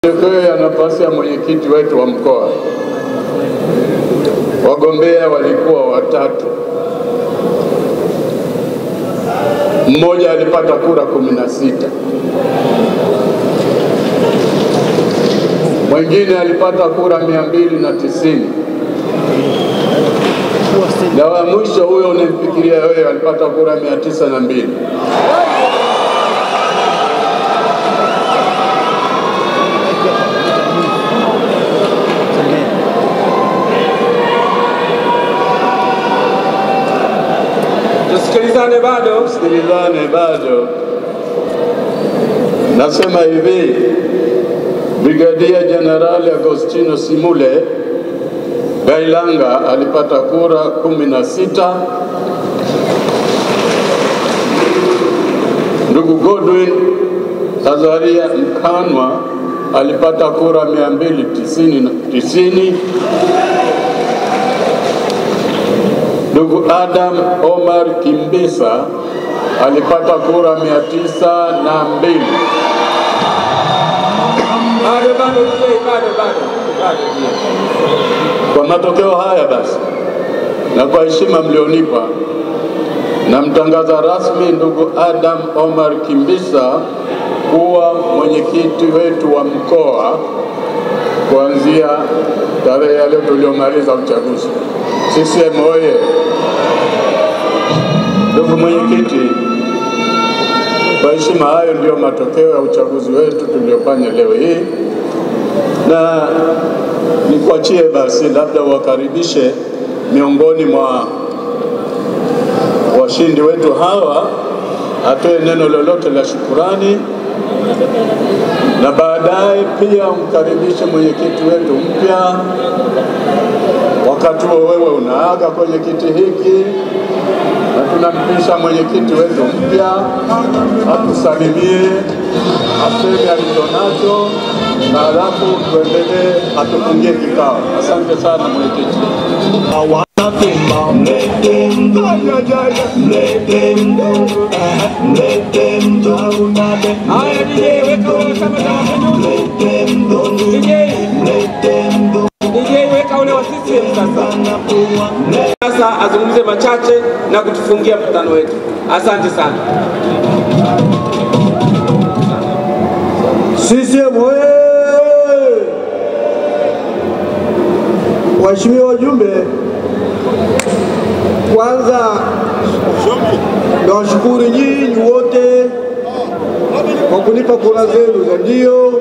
Matokeo ya nafasi ya mwenyekiti wetu wa mkoa, wagombea walikuwa watatu. Mmoja alipata kura kumi na sita, mwingine alipata kura mia mbili na tisini na wa mwisho huyo unamfikiria wewe alipata kura mia tisa na mbili. Tusikilizane bado. Sikilizane bado. Nasema hivi, Brigadia Jenerali Agostino Simule Gailanga alipata kura kumi na sita. Ndugu Godwin Azaria Mkanwa alipata kura mia mbili tisini na tisini. Ndugu Adam Omar Kimbisa alipata kura mia tisa na mbili. Bado bado mzee, bado bado bado. Kwa matokeo haya basi, na kwa heshima mlionipa, namtangaza rasmi ndugu Adam Omar Kimbisa kuwa mwenyekiti wetu wa mkoa kuanzia tarehe ya leo tuliomaliza uchaguzi. CCM oye! Ndugu mwenyekiti, kwa heshima, hayo ndiyo matokeo ya uchaguzi wetu tuliofanya leo hii, na nikuachie basi, labda uwakaribishe miongoni mwa washindi wetu hawa, atoe neno lolote la shukurani, na baadaye pia umkaribishe mwenyekiti wetu mpya. Wakati huo wewe unaaga kwenye kiti hiki na tunampisha mwenyekiti wetu mpya atusalimie, aseme alichonacho, na halafu tuendelee, atufungie kikao. Asante sana mwenyekiti. Haya DJ, weka ule kama DJ. DJ weka ule wa CCM sasa. Sasa azungumze machache na kutufungia mkutano wetu. Asante sana. CCM oye! Waheshimiwa wajumbe, kwanza nawashukuru nyinyi wote kwa kunipa kura zenu za ndio.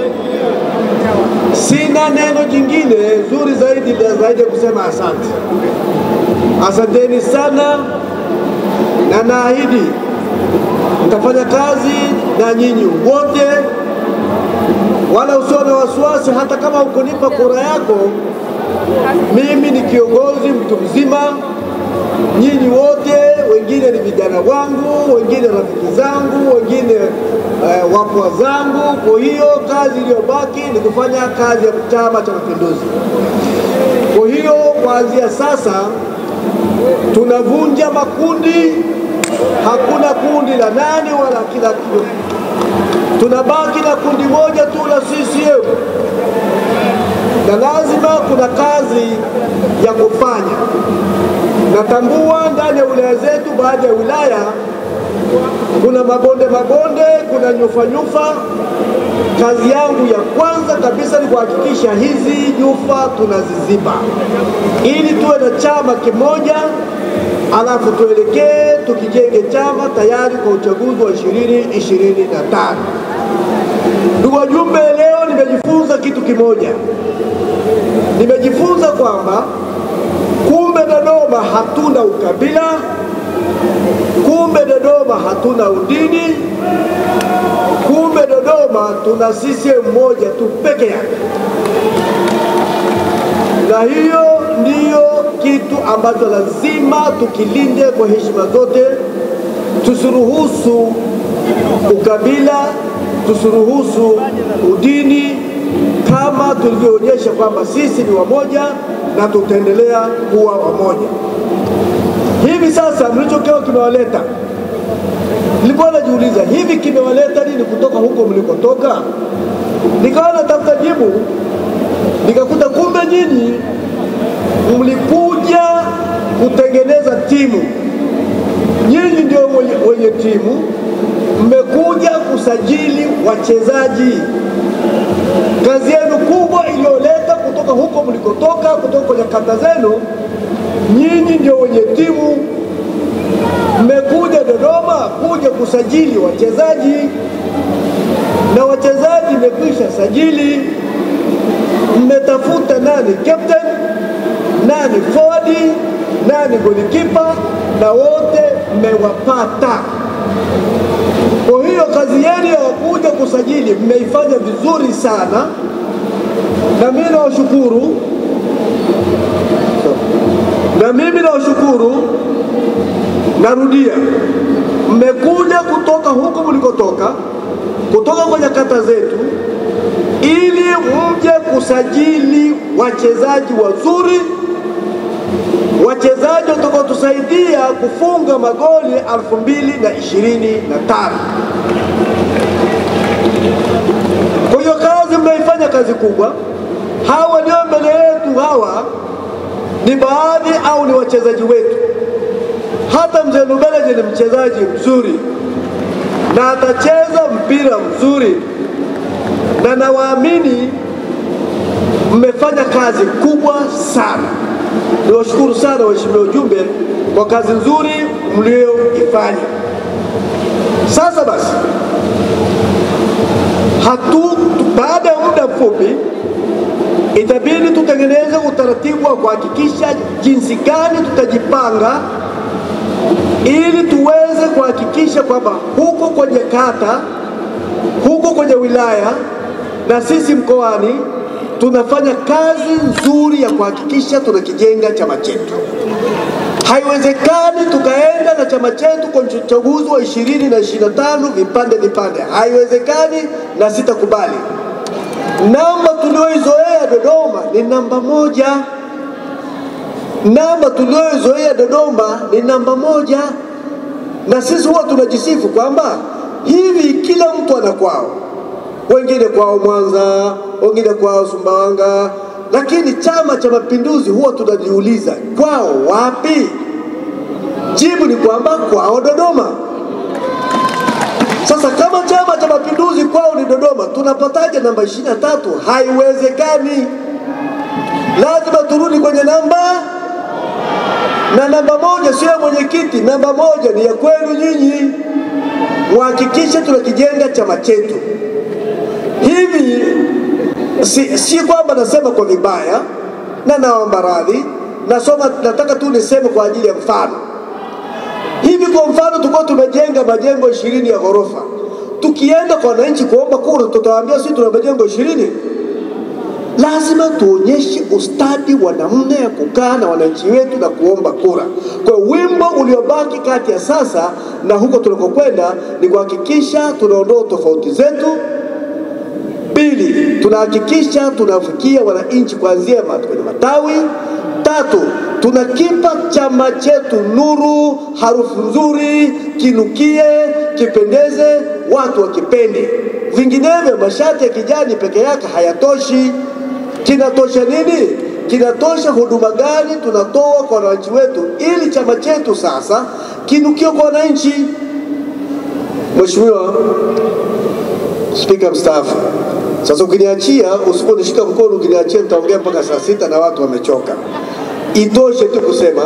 Sina neno jingine zuri zaidi la zaidi ya kusema asante. Asanteni sana, na naahidi nitafanya kazi na nyinyi wote, wala usiwe na wasiwasi. Hata kama ukunipa kura yako, mimi ni kiongozi mtu mzima. Nyinyi wote wengine ni vijana wangu, wengine rafiki zangu, wengine eh, wapwa zangu. Kwa hiyo kazi iliyobaki ni kufanya kazi ya Chama cha Mapinduzi. Kwa hiyo kuanzia sasa tunavunja makundi, hakuna kundi la nani wala kila kitu. Tunabaki na kundi moja tu la CCM, na lazima kuna kazi ya kufanya. Natambua ndani ya wilaya zetu, baadhi ya wilaya kuna mabonde mabonde, kuna nyufa nyufa. Kazi yangu ya kwanza kabisa ni kuhakikisha hizi nyufa tunaziziba, ili tuwe na chama kimoja, alafu tuelekee tukijenge chama tayari kwa uchaguzi wa ishirini ishirini na tano. Ndugu wajumbe, leo nimejifunza kitu kimoja. Nimejifunza kwamba kumbe Dodoma hatuna ukabila, kumbe Dodoma hatuna udini, kumbe Dodoma tuna CCM moja tu peke yake, na hiyo ndiyo kitu ambacho lazima tukilinde kwa heshima zote. Tusiruhusu ukabila, tusiruhusu udini, kama tulivyoonyesha kwamba sisi ni wamoja na tutaendelea kuwa wamoja. Hivi sasa mlichokiwa kimewaleta, nilikuwa najiuliza hivi kimewaleta nini kutoka huko mlikotoka? Nikawa natafuta jibu, nikakuta kumbe nyinyi mlikuja kutengeneza timu, nyinyi ndio wenye, wenye timu, mmekuja kusajili wachezaji. Kazi yenu kubwa iliyoleta kutoka huko mlikotoka, kutoka kwenye kata zenu, nyinyi ndio wenye timu, mmekuja Dodoma kuja kusajili wachezaji na wachezaji mmekwisha sajili, mmetafuta nani captain, nani forward, nani golikipa, na wote mmewapata. Kwa hiyo kazi yenu ya kuja kusajili mmeifanya vizuri sana, na mimi nawashukuru, na mimi nawashukuru. Narudia, mmekuja kutoka huko mlikotoka, kutoka kwenye kata zetu, ili mje kusajili wachezaji wazuri, wachezaji watakaotusaidia kufunga magoli elfu mbili na ishirini na tano. Kwa hiyo kazi mmeifanya kazi kubwa. Hawa walio mbele yetu hawa ni baadhi au ni wachezaji wetu. Hata mzee Lubeleje ni mchezaji mzuri na atacheza mpira mzuri, na nawaamini mmefanya kazi kubwa sana. Niwashukuru sana waheshimiwa ujumbe kwa kazi nzuri mlioifanya. Sasa basi, hatu baada ya muda mfupi itabidi tutengeneze utaratibu wa kuhakikisha jinsi gani tutajipanga ili tuweze kuhakikisha kwamba huko kwenye kata, huko kwenye wilaya na sisi mkoani tunafanya kazi nzuri ya kuhakikisha tunakijenga chama chetu. Haiwezekani tukaenda na chama chetu kwenye uchaguzi wa ishirini na ishirini na tano vipande vipande, haiwezekani na sitakubali. Namba tulioizoea Dodoma ni namba moja. Namba tulioizoea Dodoma ni namba moja, na sisi huwa tunajisifu kwamba hivi kila mtu ana kwao, wengine kwao Mwanza, wengine kwao Sumbawanga, lakini Chama cha Mapinduzi huwa tunajiuliza kwao wapi? Jibu ni kwamba kwao Dodoma. Sasa kama Chama cha Mapinduzi kwao ni Dodoma, tunapataje namba ishirini na tatu? Haiwezekani, lazima turudi kwenye namba na namba moja sio ya mwenyekiti, namba moja ni ya kwenu nyinyi. Muhakikishe tunakijenga chama chetu hivi. Si, si kwamba nasema kwa vibaya na naomba radhi, nasoma, nataka tu niseme kwa ajili ya mfano. Hivi kwa mfano, tulikuwa tumejenga majengo ishirini ya ghorofa, tukienda kwa wananchi kuomba kura, tutawaambia sisi tuna majengo ishirini? Lazima tuonyeshe ustadi wa namna ya kukaa na wananchi wetu na kuomba kura. Kwa wimbo uliobaki kati ya sasa na huko tunakokwenda ni kuhakikisha tunaondoa tofauti zetu. Pili, tunahakikisha tunafikia wananchi kuanzia kwenye matawi. Tatu, tunakipa chama chetu nuru, harufu nzuri, kinukie, kipendeze, watu wakipende. Vinginevyo mashati ya kijani peke yake hayatoshi. Kinatosha nini? Kinatosha huduma gani tunatoa kwa wananchi wetu, ili chama chetu sasa kinukie kwa wananchi. Mheshimiwa Spika mstaafu, sasa ukiniachia, usiponishika mkono, ukiniachia nitaongea mpaka saa sita na watu wamechoka. Itoshe tu kusema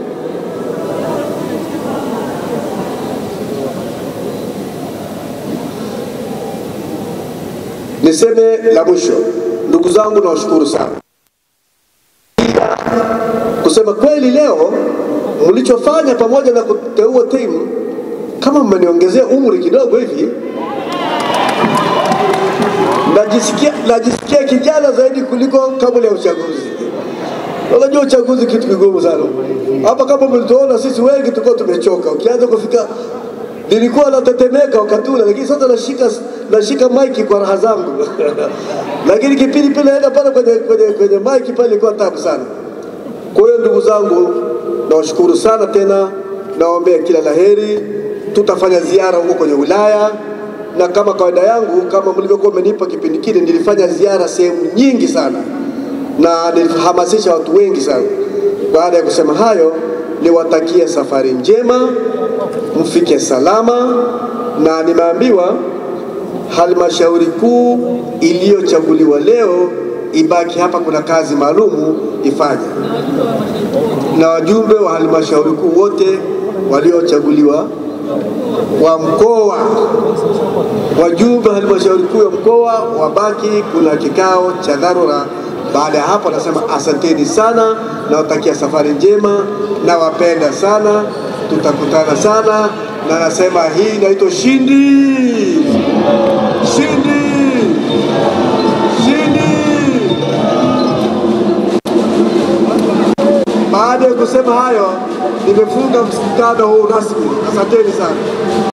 niseme la mwisho, ndugu zangu, nawashukuru sana kusema kweli. Leo mlichofanya pamoja na kuteua timu, kama mmeniongezea umri kidogo hivi, najisikia najisikia kijana zaidi kuliko kabla ya uchaguzi. Unajua uchaguzi kitu kigumu sana hapa. Kama mlituona sisi wengi tulikuwa tumechoka, ukianza kufika nilikuwa natetemeka wakati ule, lakini sasa nashika nashika maiki kwa raha zangu lakini kipindi pile naenda pale kwenye, kwenye, kwenye maiki pale ilikuwa tabu sana. Kwa hiyo ndugu zangu, nawashukuru sana tena, nawaombea kila laheri. Tutafanya ziara huko kwenye wilaya na kama kawaida yangu, kama mlivyokuwa mmenipa kipindi kile, nilifanya ziara sehemu nyingi sana na nilihamasisha watu wengi sana. Baada ya kusema hayo, niwatakie safari njema, mfike salama, na nimeambiwa halmashauri kuu iliyochaguliwa leo ibaki hapa, kuna kazi maalumu ifanye, na wajumbe wa halmashauri kuu wote waliochaguliwa wa mkoa, wajumbe wa halmashauri kuu ya mkoa wabaki, kuna kikao cha dharura. Baada ya hapo, nasema asanteni sana, nawatakia safari njema, nawapenda sana, tutakutana sana, na nasema hii inaitwa Shindi, Shindi, Shindi. Baada ya kusema hayo, nimefunga mkutano huu rasmi. Asanteni sana.